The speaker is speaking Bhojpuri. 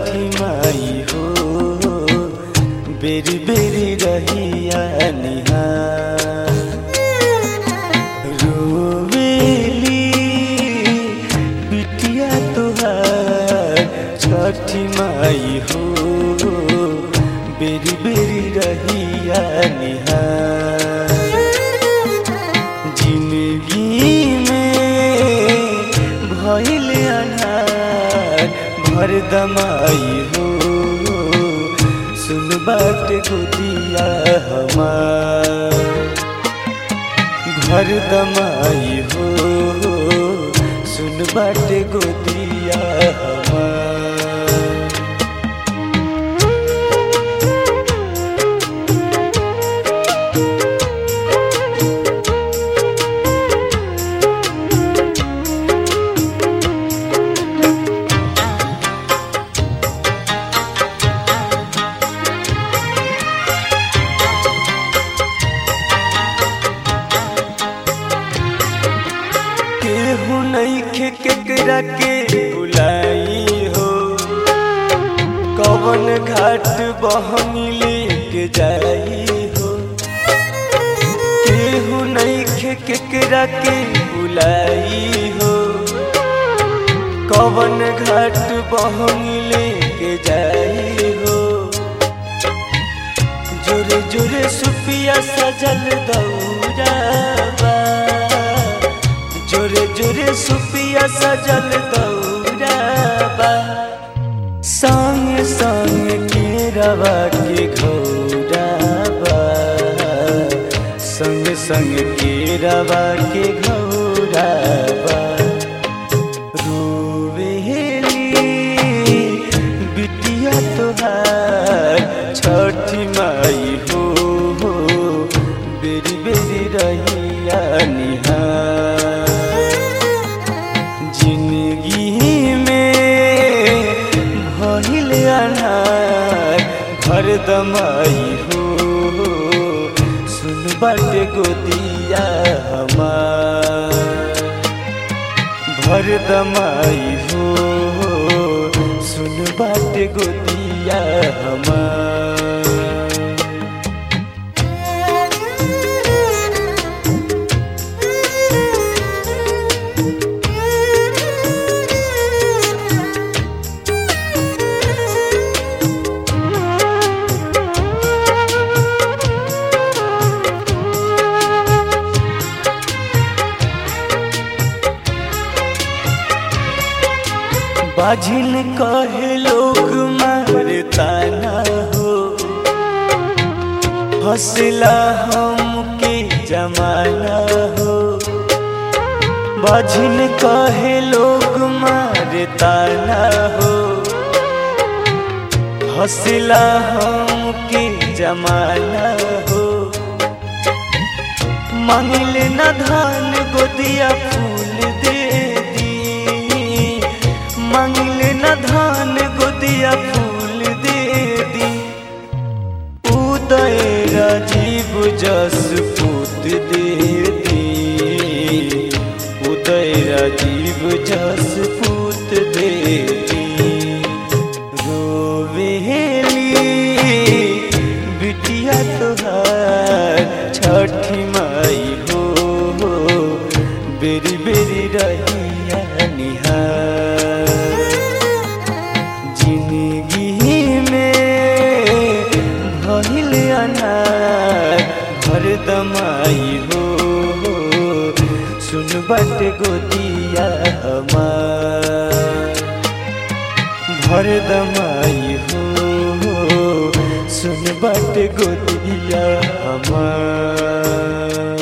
छठी माई हो बेरी बेरी रहिया निहार रोवेली बिटिया तुहार छठी माई हो बेरी बेरी रहिया निहार जिंदगी में भइल अनार भर दमाई हो सुन बाट गोदिया हमार घर दमाई हो सुन बाट गोदिया हमार केहू नइखे केकरा के बुलाई हो कवन घाट बहनी लेके जाई हो केहू नइखे केकरा के बुलाई हो कवन घाट बहनी लेके जाई हो जोरे जोरे सुपिया सजल दौराबा जोरे जोरे सुपिया सजल दौराबा संग संग केरवा के घौराबा संग संग केरवा के घौराबा रोवेली बिटिया तोहार छठी माई हो बेरी बेरी रहिया निहार जिंदगी में भइल अनार घर दमाई हो सुन बाटे गोदिया हमार भर दमाई हो सुन बाट गोदिया हमार बाझिल कहे लोग मारता ना हो हौसला हमके जमाना हो बाझिल कहे लोग मारता ना हो हौसला हमके जमाना हो मांगिल न धान गोदिया फूल दे दी मांगिल न धान गोदिया फूल दे दी उदय राजीव जस पूत दे दी उदय राजीव जस पूत दे दी रोवेली बिटिया तोहार छठी माई हो बेरी बेरी रहिया निहार जिंदगी में भइल अनार भर दमाई हो सुन बट गोदिया हमार भर दमाई हो सुन बट गोदिया हमार